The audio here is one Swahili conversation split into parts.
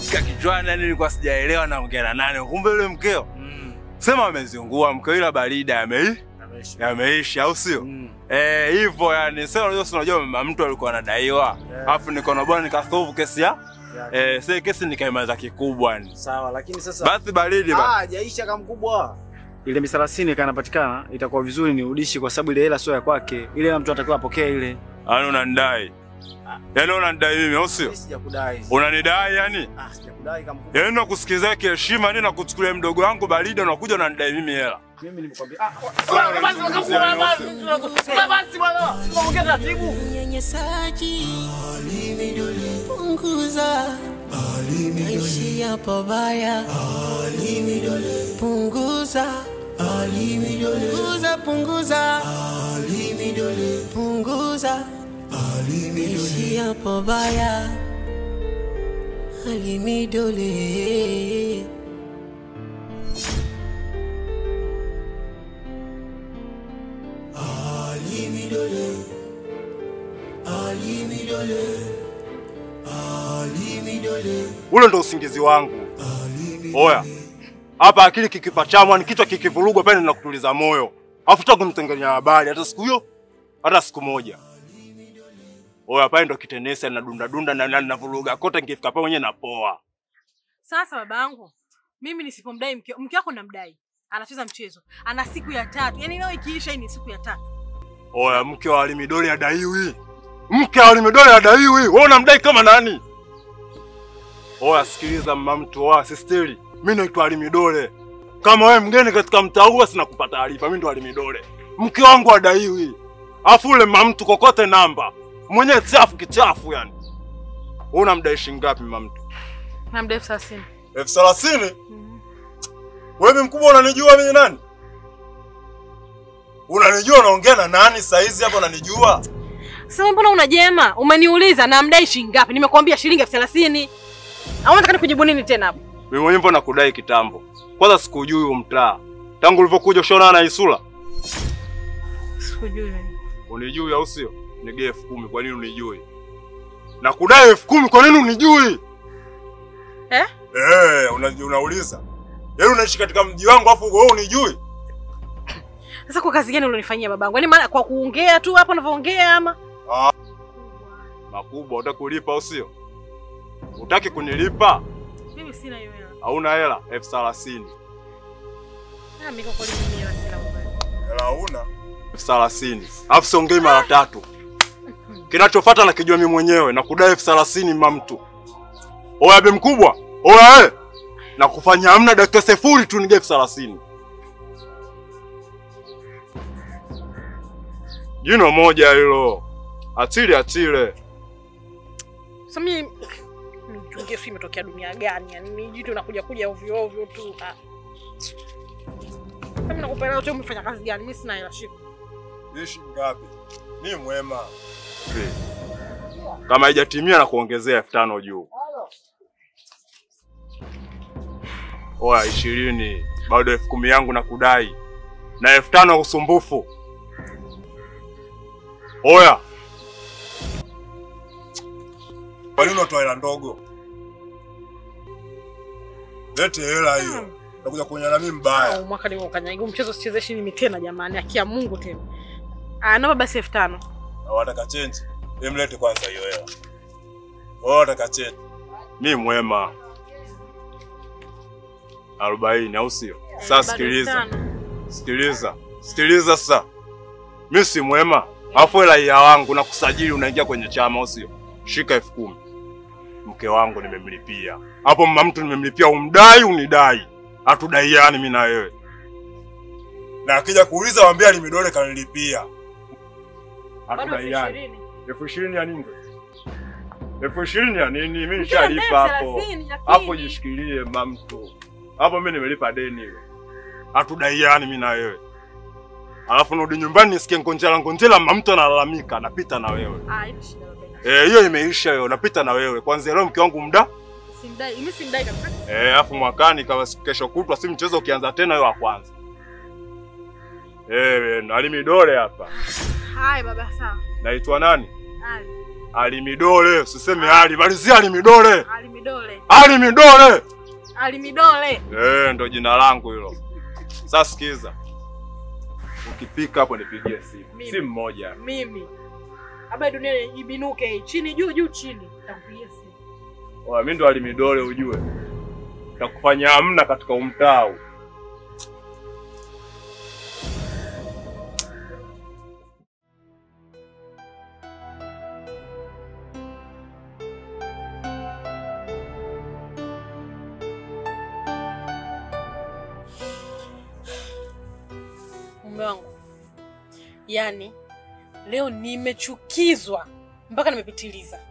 nimeshika kichwani, yani nilikuwa sijaelewa naongea na nani. Kumbe yule mkeo Mm. sema amezingua mkeo, ila baridi yamei Ameisha. yameisha, au sio? Mm. Eh, hivyo yani, sasa unajua, si unajua mama mtu alikuwa anadaiwa, Yeah. alafu nikaona bwana nikasolve kesi ya Yeah. eh, sasa kesi nikaimaliza kikubwa yani. Sawa, lakini sasa Basi baridi ba. Ah, jaisha kama mkubwa. Ile misalasini kanapatikana, itakuwa vizuri niudishi kwa sababu ile hela sio ya kwake. Ile hela mtu anatakiwa apokee ile. Yaani unanidai. Yaani unanidai mimi, au sio? Mimi sijakudai. Unanidai yani? Ah, sijakudai kama mkubwa. Yaani nakusikizia kiheshima nini na kuchukulia mdogo wangu baridi unakuja unanidai mimi hela. Mimi nimekwambia ah, Unyanyasaji punguza, naishi hapo baya, punguza, punguza, punguza, punguza, naishi hapo baya, alimidole Ule ndo usingizi wangu. Oya. Hapa akili kikipachamwa ni kichwa kikivurugwa pale na kutuliza moyo. Alafu tutaka kunitengenya habari hata siku hiyo hata siku moja. Oya pale ndo kitenesa na dunda dunda na na navuruga kote nikifika pale mwenyewe napoa. Sasa babangu, mimi nisipomdai mke, mke wako namdai, anacheza mchezo, ana siku ya tatu, yaani leo ikiisha, hii ni siku ya tatu. Oya mke wa Alimidole adaiwi. Mke wa Alimidole adaiwi. Wewe unamdai kama nani? Oya sikiliza mama mtu wa sisteri. Mimi naitwa Alimidole. Kama wewe mgeni katika mtaa huu sina kupa taarifa. Mimi ndo Alimidole. Mke wangu adaiwi. Afu ule mama mtu kokote namba. Mwenye chafu kichafu yani. Wewe unamdai shilingi ngapi mama mtu? Namdai elfu thelathini. elfu thelathini? Wewe mkubwa unanijua mimi nani? Unanijua unaongea na nani saizi hapa unanijua? Sasa mbona unajema? Umeniuliza namdai shilingi ngapi? Nimekuambia shilingi elfu thelathini. Au unataka nikujibu nini tena hapo? Mimi mwenyewe mbona kudai kitambo. Kwanza sikujui huo mtaa. Tangu ulivyokuja ushaona na Isula. Sikujui. Unijui au sio? Nigee elfu kumi kwa nini unijui? Na kudai elfu kumi kwa nini unijui? Eh? Eh, una, unauliza. Yaani unaishi katika mji wangu afu wewe unijui? Sasa kwa kazi gani ulionifanyia babangu? Yaani maana kwa kuongea tu hapo unavyoongea ama? Makubwa utaki kulipa au sio? Utaki kunilipa? Mimi sina hiyo hela. Hauna hela elfu thelathini. Ah, mimi kwa kweli mimi hela sina baba. Hela hauna? elfu thelathini. Alafu siongei mara tatu. Kinachofuata nakijua mimi mwenyewe na kudai elfu thelathini mamtu. Oya be mkubwa. Oya eh. Na kufanya hamna dakika sifuri tu nige elfu thelathini. Jino moja hilo. Atile atile. Sasa mimi nichungie si imetokea dunia gani? Yaani ni jitu nakuja kuja ovyo ovyo tu. Ah. Sasa mimi nakupa hela yote umefanya kazi gani? Mimi sina hela shika. Ishi ngapi? Ni mwema. Kama haijatimia na kuongezea elfu tano juu. Oya ishirini, bado elfu kumi yangu na kudai na elfu tano ya usumbufu. Oya, kwa nini unatoa hela ndogo? Lete hela hiyo, nakuja kuonyana mimi mbaya. Au mwaka nimeukanyaga mchezo sichezeshi mimi tena jamani, akia Mungu tena. Ah, naomba basi elfu tano. Wataka change? Emlete kwanza hiyo hela. Wao wataka change. Mi mwema. arobaini au sio? Sasa Bado sikiliza, elfu tano. sikiliza, sikiliza sasa. Mi si mwema, alafu hela ya wangu na kusajili unaingia kwenye chama au sio? Shika elfu kumi. Mke wangu nimemlipia hapo, mama mtu nimemlipia, umdai unidai, hatudaiani mi na wewe. Na akija kuuliza waambie alimidole kanilipia, Bado elfu hatudaiani. ishirini. elfu ishirini ya nini? elfu ishirini ya nini? Mi Mkia nishalipa elfu hapo thelathini, lakini- hapo, jishikilie mamtu hapo, mi nimelipa deni ile, hatudaiani mi na wewe. Alafu narudi nyumbani nisikie ngonjela ngonjela, mamtu analalamika, napita na wewe. Ah, hiyo shida baba. Eh, hiyo imeisha hiyo, napita na wewe kwanza leo, mke wangu mda Simdai, mimi simdai kabisa. eh, alafu mwakani kama siku- kesho kutwa, si mchezo ukianza tena, hiyo wa kwanza eh, alimidole hapa. Haya baba, sawa. Naitwa nani? Haya. Alimidole, usiseme Ali, malizia Alimidole. Alimidole. Alimidole. Alimidole. Eh, ndo jina langu hilo. Sasa sikiza. Ukipika hapo nipigie simu. Mimi. Simu moja. Mimi. Haba dunia ibinuke hii. Chini juu juu chini. Nitakupigia simu. Oya, mimi ndo Alimidole ujue. Takufanya hamna katika umtaa huu. Mume wangu. Yaani leo nimechukizwa mpaka nimepitiliza.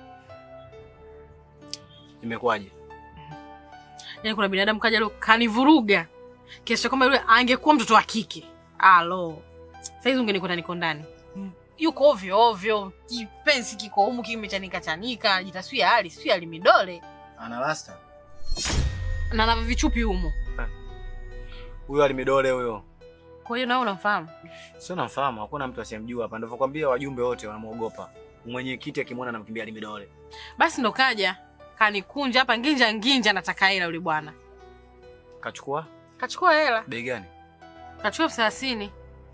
Imekuwaje? Yaani kuna binadamu kaja leo kanivuruga. Kiasi cha kwamba yule angekuwa mtoto wa kike. Alo. Saizi ungenikuta niko ndani. Mm. Yuko ovyo ovyo, kipenzi kiko humu kimechanika chanika, anajitaswia hali, sio alimidole. Ana rasta. Na na vichupi humu. Huyo alimidole huyo. Kwa hiyo nao unamfahamu? Sio namfahamu, hakuna mtu asiyemjua hapa. Ndivyo kwambia wajumbe wote wanamuogopa. Mwenyekiti akimwona anamkimbia alimidole. Basi ndo kaja. Kanikunja hapa nginja nginja nataka hela yule bwana. Kachukua Kachukua hela. bei gani? Kachukua elfu thelathini.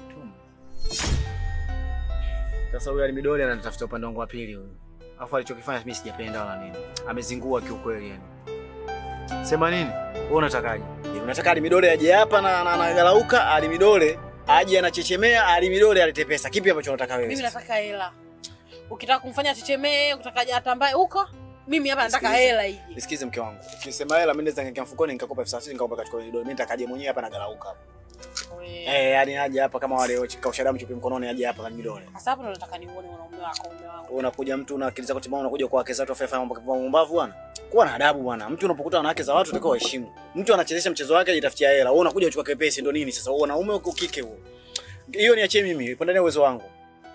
Sasa huyo alimidole anatafuta upande wangu wa pili huyo. Alafu alichokifanya mimi sijapenda wala nini. Amezingua kiukweli yani. Sema nini? Wewe unatakaje? Je, unataka alimidole aje hapa na na- anagalauka alimidole aje anachechemea alimidole alete pesa. Kipi ambacho unataka wewe? Mimi sasa? nataka hela. Ukitaka kumfanya chechemee, ukitaka aje atambaye huko, mimi hapa nataka Sikiliza. hela hii. Nisikize mke wangu. Ukisema hela mimi naweza nikaingia mfukoni nikakopa elfu thelathini nikakopa katika ile dola. Mimi nitakaje mwenyewe hapa nagalauka hapa. Eh, yani aje hapa kama wale kausha damu chupi mkononi aje hapa alimidole. Sasa hapo ndo nataka niuone mwanaume wako, mume wangu. Wewe unakuja mtu na akili zako timamu unakuja kwa wake zako afanya mambo kama mumbavu bwana. Kuwa na adabu bwana. Mtu unapokuta wanawake za watu utakao heshimu. Mtu anachezesha mchezo wake ajitafutia hela. Wewe unakuja uchukua kepesi ndo nini sasa? Wewe wanaume uko kike huo. Hiyo niachie mimi, ipo ndani ya uwezo wangu.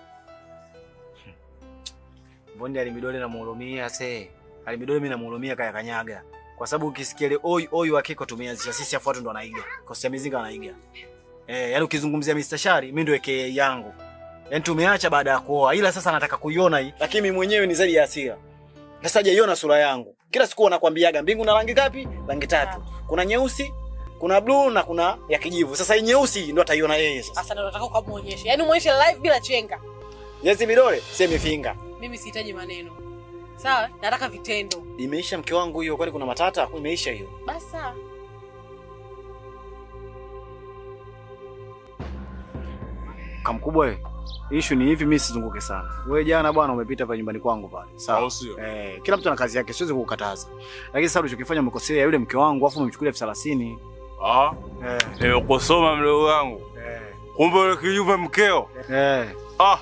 Bonde alimidole na muhurumia se. Alimidole mimi namuhurumia kaya kanyaga. Kwa sababu ukisikia ile oi oi wa kiko tumeanzisha sisi afu watu ndo wanaiga. Kosi ya mizinga wanaiga. Eh, yani ukizungumzia Mr. Shari mimi ndo aka yangu. Yaani tumeacha baada ya kuoa ila sasa nataka kuiona hii. Lakini mimi mwenyewe ni zaidi ya hasira. Sasa hajaiona sura yangu. Kila siku wanakwambiaga mbingu na rangi ngapi? Rangi tatu. Kuna nyeusi, kuna blue na kuna ya kijivu. Sasa hii nyeusi ndo ataiona yeye sasa. Sasa ndo nataka ukamuonyeshe. Yaani muonyeshe live bila chenga. Nyezi midole, si mifinga. Mimi sihitaji maneno. Sawa? Nataka vitendo. Imeisha mke wangu hiyo kwani kuna matata? Imeisha hiyo. Basi sawa. Kamkubwa wewe. Issue ni hivi, mimi sizunguke sana. Wewe jana bwana umepita pale nyumbani kwangu pale. Au Sawa. sio? Eh, kila mtu ana kazi yake, siwezi kukukataza. Lakini sasa ulichokifanya umekosea yule mke wangu afu umemchukulia elfu thelathini. Ah, Eh. nimekusoma mdogo wangu. Eh. Kumbe yule kijuve mkeo. Eh. Ah.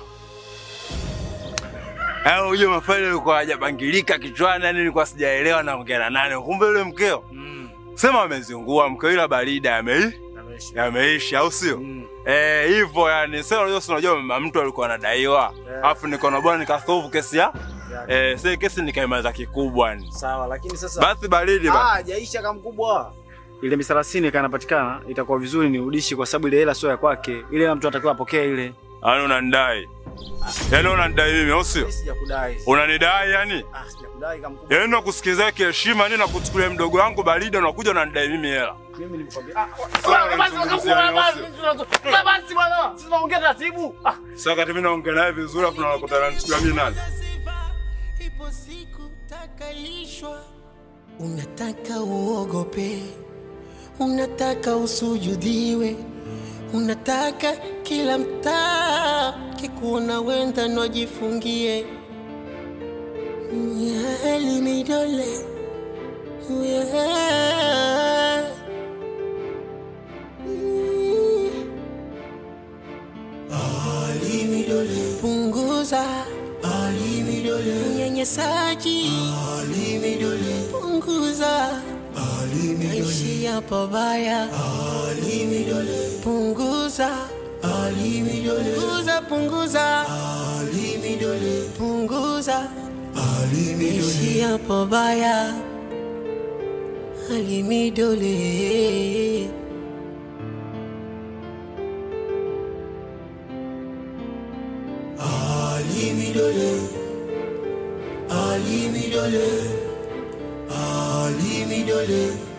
Hayo uje mafaili alikuwa hajabangilika kichwani, yani nilikuwa sijaelewa naongea na nani. Kumbe yule mkeo. Mm. Sema amezingua mkeo ila barida yamei yameisha au sio? Mm. Eh, hivyo yani sasa unajua si unajua mama mtu alikuwa anadaiwa. Yeah. Alafu niko na bwana nikasolve kesi ya. Yeah. Eh, sasa kesi nikaimaliza kikubwa yani. Sawa, lakini sasa Basi baridi bana. Ah, hajaisha kama mkubwa. Ile mia thelathini kama inapatikana itakuwa vizuri niudishi kwa sababu ile hela sio ya kwake. Ile hela mtu anatakiwa apokee ile. Yaani unanidai. Yaani unanidai mimi au sio? Mimi sijakudai. Unanidai yani? Ah, sijakudai kama mkubwa. Yaani nakusikiliza kiheshima nini nakuchukulia mdogo wangu baridi unakuja unanidai mimi hela. Mimi nilikwambia. Ah, Sawa, unanizungumzia nini, au sio? basi bwana. Sisi tunaongea taratibu. Ah, Sasa wakati mimi naongea naye vizuri afu tunakutana nichukua mimi nani? Ipo siku takalishwa, unataka uogope, unataka usujudiwe, unataka kila mtaa kikuona wenda nojifungie Nyali midole yeah. Ali midole punguza Ali midole unyanyasaji Ali midole punguza Ali midole naishia pabaya Ali midole punguza Ali midole punguza punguza Ali midole punguza Ali midole naishia pabaya Ali midole Ali midole Ali Midole, Ali Midole.